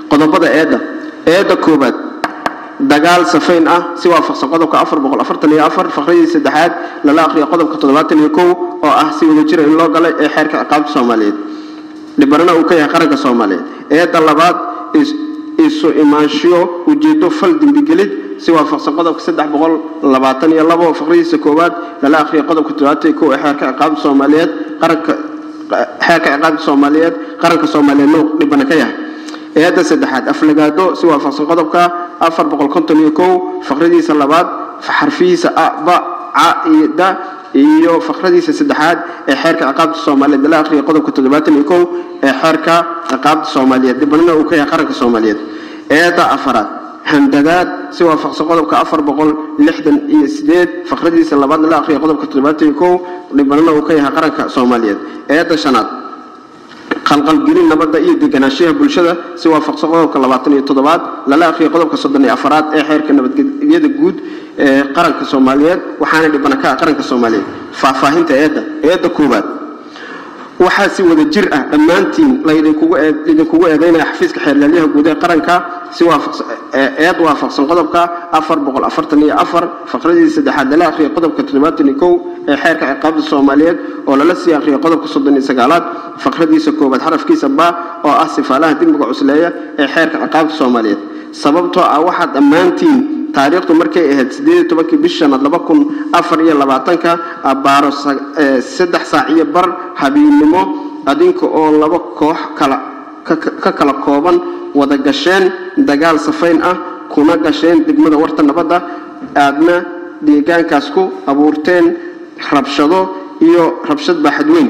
qodobada eedda eedda koobaad dagaal safayn ah si waafaqsan qodobka afar boqol afartan iyo afar faqradii saddexaad lala aqriyo qodobka toddobaatan iyo kow oo ah si wada jira in loo galay ee xeerka ciqaabta soomaaliyeed dhibarana uu ka yahay qaranka soomaaliyeed eedda labaad isu imaanshiyo ujeedo fal dembigelid si waafaqsan qodobka saddex boqol labaatan iyo labo faqradiisa koowaad lala aqriyo qodobka toddobaatan iyo kow ee xeerka ciqaabta soomaaliyeed qaranka xeerka ciqaabta soomaaliyeed qaranka soomaaliyeed nuu dhibana ka yahay eedda saddexaad aflagaado si waafaqsan qodobka afar boqol konton iyo kow faqradiisa labaad xarfihiisa a ba ca iyo da iyo faqradiisa saddexaad ee xeerka ciqaabta soomaaliyeed lala aqriya qodobka toddobaatan iyo kow ee xeerka ciqaabta soomaaliyeed dhibanina uu ka yahay qaranka soomaaliyeed eedda afaraad handadaad si waafaqsan qodobka afar boqol lixdan iyo sideed faqradiisa labaad lala aqriya qodobka toddobaatan iyo kow dhibanina uu ka yahay qaranka soomaaliyeed eedda shanaad qalqalgelin nabadda iyo deganaanshaha bulshada si waafaqsan qodobka labaatan iyo toddobaad lala aqriya qodobka soddon iyo afaraad ee xeerka nabadgelyada guud ee qaranka soomaaliyeed waxaana dhibana ka ah qaranka soomaaliyeed faahfaahinta eedda eedda koowaad waxaa si wada jir ah dhammaantiin laydinkugu eedeynaya xafiiska xeerlaalyaha guud ee qaranka si eed waafaqsan qodobka afar boqol afartan iyo afar faqradii saddexaad lala aqriya qodobka toddobaatan iyo kow ee xeerka ciqaabta soomaaliyeed oo lala sii aqriya qodobka soddon iyo sagaalaad faqradiisa koowaad xarafkiisa ba oo ah sifaalaha dembiga cusleeya ee xeerka ciqaabta soomaaliyeed sababtoo ah waxaa dhammaantiin taariikhdu markay ahayd sideed tobankii bish shanaad laba kun afar iyo labaatanka abaaro saddex saac iyo bar habeennimo adinka oo laba koox kala ka kala kooban wada gasheen dagaal safayn ah kuna gasheen degmada warta nabadda aadna deegaankaas ku abuurteen rabshado iyo rabshad baaxadweyn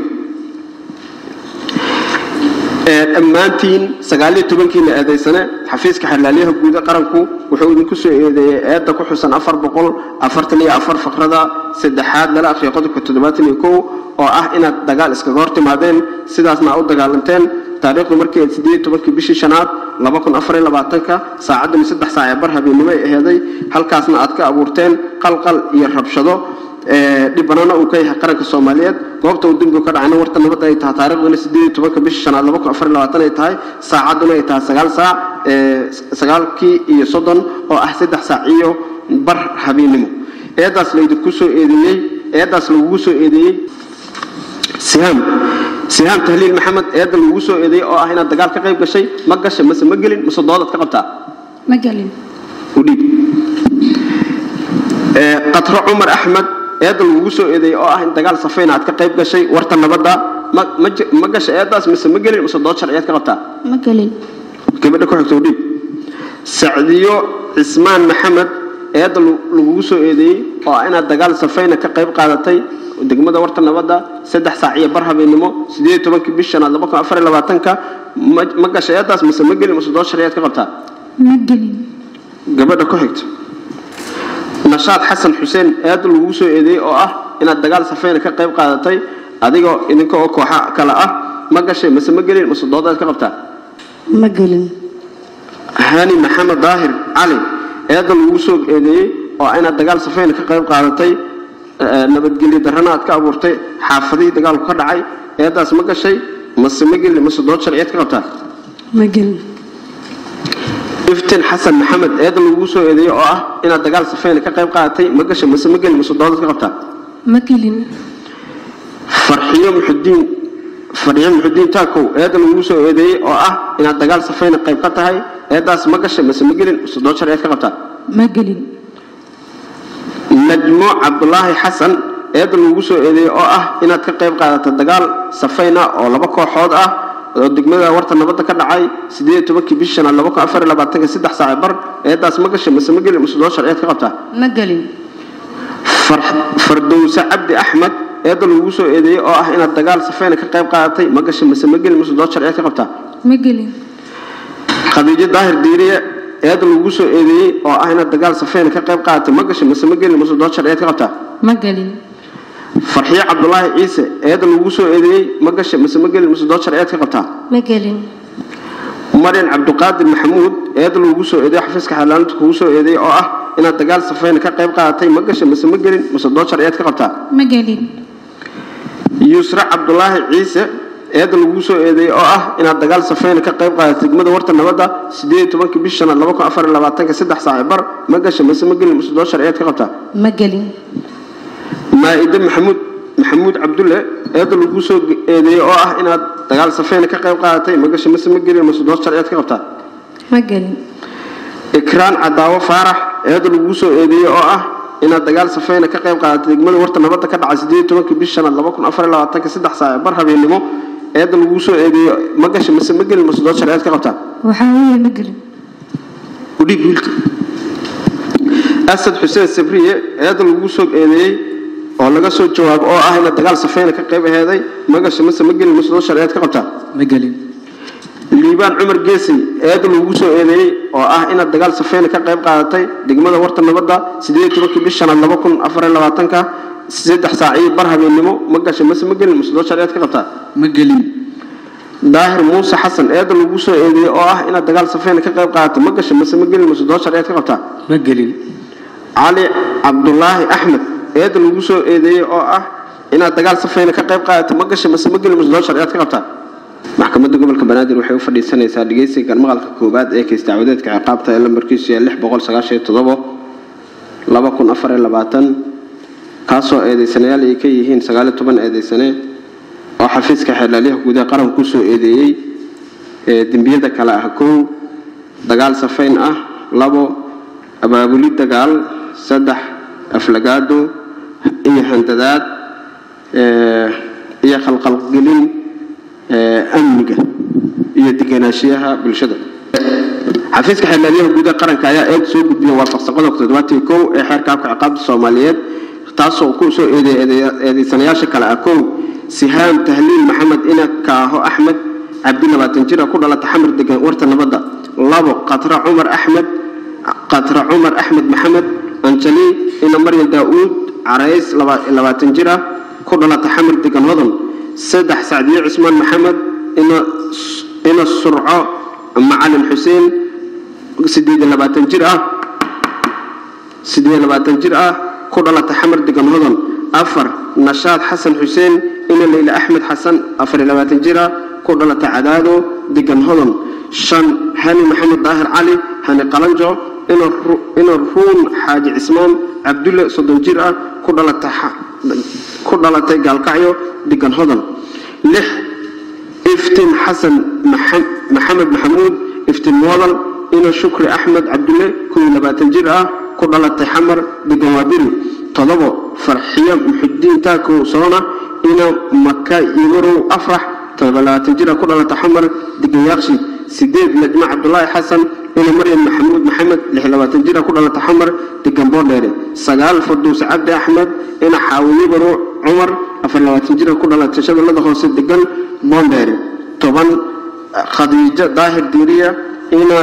dhammaantiin sagaaliyo tobankiina eedaysane xafiiska xerlaalyaha guud ee qaranku wuxuu idinku soo eedeeyey eedda ku xusan afar boqol afartan iyo afar faqrada saddexaad lala aqriya qodobka toddobaatan iyo kow oo ah inaad dagaal iskaga hor timaadeen sidaasna aa u dagaalanteen taariikhdu markii sideed tobankii bishii shanaad laba kun afar iyo labaatanka saacadduna saddex saac ee bar habeennimo ay aheeday halkaasna aad ka abuurteen qalqal iyo rabshado dhibanana uu ka yahay qaranka soomaaliyeed goobta uu dembigu ka dhacayna warta nabadda ay tahay taariikhduna sideed tobanka bisha shanaad laba kun afar iyo labaatan ay tahay saacadduna ay tahay sagaal saac sagaalkii iyo soddon oo ah saddex saac iyo bar habeennimo eeddaas laydinku soo eedeeyey eeddaas lagugu soo eedeeyey sihaam sihaam tahliil maxamed eedda lagugu soo eedeeyey oo ah inaad dagaal ka qayb gashay ma gashay mase ma gelin mase doodaad ka qabtaa ma gelin u dhiib qatro cumar axmed eedda lagugu soo eedeeyey oo ah in dagaal safayna aad ka qayb gashay warta nabadda ma gashay eeddaas mise ma gelin mise dood sharciyaad ka qabtaa ma gelin gabadha ku xigta udhiib sacdiyo cismaan maxamed eedda lagugu soo eedeeyey oo ah inaad dagaal safayna ka qayb qaadatay degmada warta nabadda saddex saac iyo bar habeennimo sideed tobankii bish shanaad laba kun afar iyo labaatanka ma gashay eeddaas mise ma gelin mise dood sharciyaad ka qabtaa ma gelin gabadha ku xigta nashaad xasan xuseen eedda lagugu soo eedeeyey oo ah inaad dagaal safayna ka qayb qaadatay adigoo idinka oo kooxa kale ah ma gashay mase ma gelin mase doodaad ka qabtaa ma gelin hani maxamed daahir cali eedda lagugu soo eedeeyey oo ah inaad dagaal safayna ka qayb qaadatay nabadgelyo darrana aad ka abuurtay xaafadihii dagaalku ka dhacay eeddaas ma gashay mase ma gelin mase dood sharciyeed ka qabtaa ma gelin iftin xasan maxamed eedda lagugu soo eedeeyey oo ah inaad dagaal safayna ka qayb qaadatay ma gashay mase ma gelin mase doodaad ka qabtaa ma gelin farxiyo muxudiin farxiyo muxudiin taakow eedda lagugu soo eedeeyey oo ah inaad dagaal safayna qayb ka tahay eeddaas ma gashay mase ma gelin mase dood sharciyeed ka qabtaa ma gelin najmo cabdulaahi xasan eedda lagugu soo eedeeyey oo ah inaad ka qayb qaadato dagaal safayna oo laba kooxood ah oo degmada warta nabadda ka dhacay sideed tobankii bishi shanaad laba kun afar iyo labaatanka saddex saac bar eeddaas ma gashay mase ma gelin mase dood sharciyeed ka qabtaa ma gelin fardowse cabdi axmed eedda lagugu soo eedeeyey oo ah inaad dagaal safayna ka qayb qaadatay ma gashay mase ma gelin mase dood sharciyeed ka qabtaa ma gelin khadiijo daahir diiriye eedda lagugu soo eedeeyey oo ah inaad dagaal safayna ka qayb qaadatay ma gashay mase ma gelin mase dood sharciyeed ka qabtaa ma gelin farxiyo cabdulaahi ciise eedda lagugu soo eedeeyey ma gashay mase ma gelin mase dood sharciyeed ka qabtaa ma gelin maryan cabdiqaadir maxamuud eedda lagugu soo eedeeyey xafiiska xaalaanta kugu soo eedeeyey oo ah inaad dagaal safayna ka qayb qaadatay ma gashay mase ma gelin mase dood sharciyeed ka qabtaa ma gelin yuusra cabdulaahi ciise eedda lagu soo eedeeyey oo ah inaad dagaal safeyna ka qayb qaadatay degmada warta nabadda sideed iyo tobankii bish shanaad laba kun afar iyo labaatanka saddex saaci bar ma gasha mase ma gelin mase doo sharciyeed ka qabtaa ma gelin maa-ide maxamuud maxamuud cabdulle eedda lagu soo eedeeyey oo ah inaad dagaal safeyna ka qayb qaadatay ma gasha mase ma gelin mase doo sharciyeed ka qabtaa ma gelin ikraan cadaawo faarax eedda lagu soo eedeeyey oo ah inaad dagaal safeyna ka qayb qaadatay degmada warta nabadda ka dhacay sideed iyo tobankii bish shanaad laba kun afar iyo labaatanka saddex saaci bar habeennimo eedda lagu soo eedeeyo ma gasha mase ma gelin mase doo sharciyeed ka qabtaa waxaa weeye ma gelin udhiib wiilka asad xuseen sabriye eedda lagu soo eedeeyey oo laga soo jawaabo oo ah inaad dagaal safeyna ka qayb aheeday ma gasha mase ma gelin mase doo sharciyeed ka qabtaa ma gelin liibaan cumar geesay eedda lagu soo eedeeyey oo ah inaad dagaal safeyna ka qayb qaadatay degmada warta nabadda sideed iyo tobankii bish shanaad laba kun afar iyo labaatanka saddex saaciyo bar habeennimo ma gasha mase ma gelin mase doo sharciyeed ka qabtaa ma gelin daahir muuse xasan eedda lagu soo eedeeyey oo ah inaad dagaal safeyna ka qayb qaadatay ma gasha mase ma gelin mase doo sharciyeed ka qabtaa ma gelin cali cabdulaahi axmed eedda lagu soo eedeeyey oo ah inaad dagaal safeyna ka qayb qaadatay ma gasha mase ma gelin mase doo sharciyeed ka qabtaa maxkamadda gobolka banaadir waxay u fadhiisanaysaa dhegeysiga maqalka koowaad ee kays dacwadeedka ciqaabta ee lambarkiisu yahay lix boqol sagaashan iyo toddobo laba kun afar iyo labaatan kaasoo eedeysanayaal ay ka yihiin sagaal iyo toban eedeysane oo xafiiska xeelaalyaha guudaha qaranku kusoo eedeeyey ee dembiyada kale ah kow dagaal safeyn ah labo abaabuli dagaal saddex aflagaado iyo handadaad ee, iyo khalqalgelin ee, amniga iyo degenaanshiyaha bulshada xafiiska xeelaalyaha guudaha qaranka ayaa eed soo gudbiya waafaqsan qodobka toddobaatan iyo kow ee xeerka habka ciqaabta soomaaliyeed taasoo ku soo eedeeyay eedeysanayaasha kale ah kow sihaam tahliil maxamed ina kaaho axmed cabdi labaatan jira ku dhalata xamar degan warta nabadda labo qatra cumar axmed qatra cumar axmed maxamed anjali ina maryam daa'uud carays laba- labaatan jira ku dhalata xamar degan hodan saddex sacdiye cusmaan maxamed ina ina surco macalin xuseen sideed iyo labaatan jir ah sideed iyo labaatan jir ah ku dhalata xamar degan hodan afar nashaad xasan xuseen ina leyla axmed xasan afar iyo labaatan jir ah ku dhalata cadaado degan hodan shan hani maxamed daahir cali hani qalanjo ina Ru- ina ruun xaaji cismaan cabdulle soddon jir ah ku dhalata xa- ku dhalatay gaalkacyo degan hodan lix iftiin xasan Maxa- maxamed maxamuud iftiin moodal ina shukri axmed cabdulle kuwii labaatan jir ah ku dhalatay xamar degan waabiri todobo farxiyo muxudiin taakow soona ina maka imarow afrax todoba labaatan jir ah ku dhalatay xamar degan yaaqshi sideed najma cabdulaahi xasan ina maryam maxamuud maxamed lix labaatan jir ah ku dhalatay xamar degan boodheere sagaal farduuse cabdi axmed ina xaawiye baro cumar afar labaatan jir ah ku dhalatay shabeellada hoose degan boondheere toban khadiijo daahir diiriya ina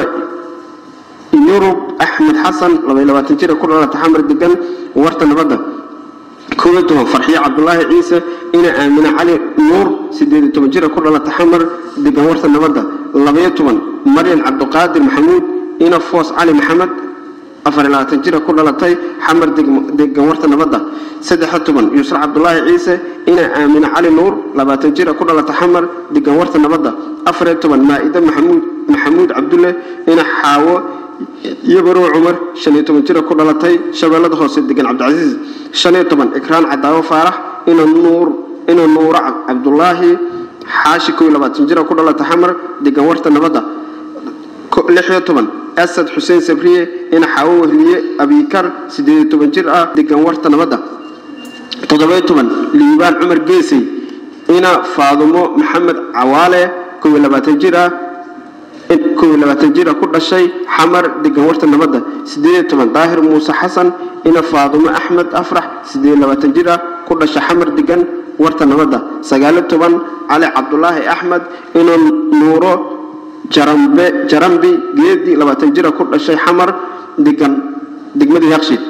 yurub axmed xasan labaiy labaatan jira ku dhalata xamar degan warta nabadda koob iyo toban farxiyo cabdulaahi ciise ina aamine cali nuur sideed iyo toban jira ku dhalata xamar degan warta nabadda labaiyo toban maryan cabdiqaadir maxamuud ina foos cali maxamed afar iyo labaatan jira ku dhalatay xamar deg- degan warta nabadda saddex iyo toban yuusra cabdulaahi ciise ina aamine cali nuur labaatan jira ku dhalata xamar degan warta nabadda afar iyo toban maa-ide maxamuud maxamuud cabdulle ina xaawo iyo barow cumar shan iyo toban jira ku dhalatay shabeellada hoose degan cabdicasiis shan iyo toban ikraan cadaawo faarax ina nuur ina nuura cabdulaahi xaashi kow iyo labaatan jira ku dhalatay xamar degan warta nabadda ko- lix iyo toban asad xuseen sabriye ina xaawo wehliye abikar sideed iyo toban jir ah degan warta nabadda toddobiyo toban liibaan cumar geesey ina faadumo maxamed cawaale kow iyo labaatan jir ah in kow iyo labaatan jira ku dhashay xamar degan warta nabadda sideed iyo toban daahir muuse xasan ina faadumo axmed afrax sideed iyo labaatan jir ah ku dhashay xamar degan warta nabadda sagaal iyo toban cali cabdulaahi axmed ina nuuro jarambe jarambi geedi labaatan jira ku dhashay xamar degan degmada yaaqshiid